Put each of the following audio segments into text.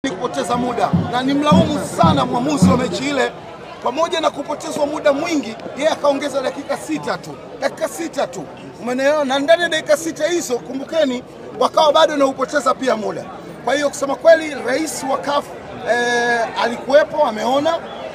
kupoteza muda na nimlaumu sana mwamuzi wa mechi ile. Pamoja na kupotezwa muda mwingi, yeye akaongeza dakika sita tu, dakika sita tu, umeelewa? Na ndani ya dakika sita hizo, kumbukeni, wakawa bado na upoteza pia muda. Kwa hiyo kusema kweli, rais wa CAF eh, alikuwepo, ameona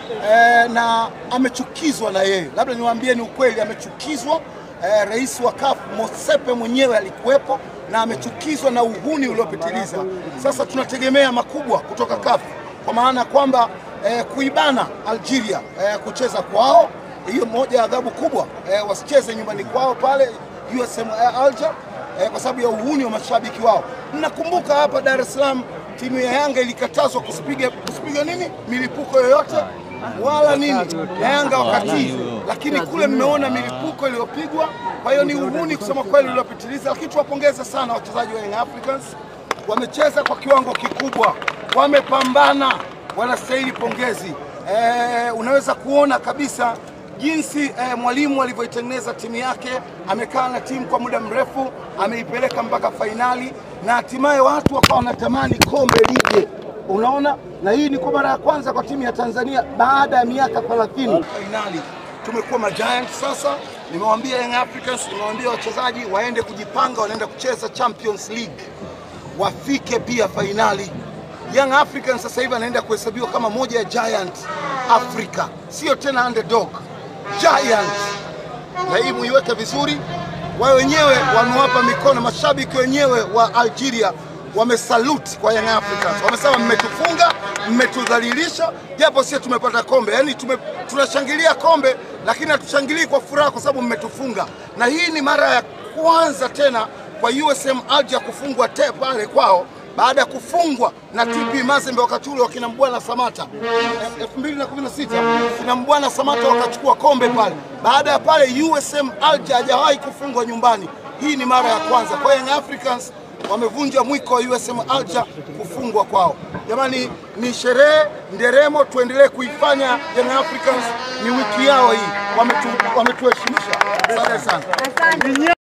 eh, na amechukizwa na yeye, labda niwaambie ni ukweli, amechukizwa eh, rais wa CAF Mosepe mwenyewe alikuwepo na amechukizwa na uhuni uliopitiliza. Sasa tunategemea makubwa kutoka CAF kwa maana kwamba eh, kuibana Algeria eh, kucheza kwao, hiyo moja ya adhabu kubwa eh, wasicheze nyumbani kwao pale USM Alger eh, kwa sababu ya uhuni wa mashabiki wao. Mnakumbuka hapa Dar es Salaam timu ya Yanga ilikatazwa kusipiga kusipiga nini milipuko yoyote wala nini na Yanga wakati, lakini kule mmeona milipuko iliyopigwa. Kwa hiyo ni uhuni kusema kweli uliopitiliza, lakini tuwapongeze sana wachezaji wa Young Africans, wamecheza kwa kiwango kikubwa, wamepambana, wanastahili pongezi. E, unaweza kuona kabisa jinsi eh, mwalimu alivyoitengeneza timu yake. Amekaa na timu kwa muda mrefu, ameipeleka mpaka fainali na hatimaye watu wakawa wanatamani kombe lije. Unaona, na hii ni kwa mara ya kwanza kwa timu ya Tanzania baada ya miaka 30 fainali. Tumekuwa majiant sasa. Nimewaambia Young Africans, nimewaambia wachezaji waende kujipanga, wanaenda kucheza Champions League, wafike pia fainali. Young Africans sasa hivi anaenda kuhesabiwa kama moja ya giant Africa, sio tena underdog, giant. Na hii muiweke vizuri. Wao wenyewe wamewapa mikono, mashabiki wenyewe wa Algeria wamesalute kwa Young Africans, wamesema mmetufunga, mmetudhalilisha, japo sisi tumepata kombe. Yani tume, tunashangilia kombe, lakini hatushangilii kwa furaha kwa sababu mmetufunga. Na hii ni mara ya kwanza tena kwa USM Alger kufungwa te pale kwao baada ya kufungwa na TP Mazembe wakati ule wakina Mbwana Samata 2016 kina Mbwana Samata wakachukua kombe pale. Baada ya pale USM Alger hajawahi kufungwa nyumbani. Hii ni mara ya kwanza kwa Young Africans wamevunja mwiko wa USM Alger kufungwa kwao. Jamani, ni sherehe nderemo, tuendelee kuifanya. Young Africans ni wiki yao hii, wametu, wametuheshimisha. Asante sana.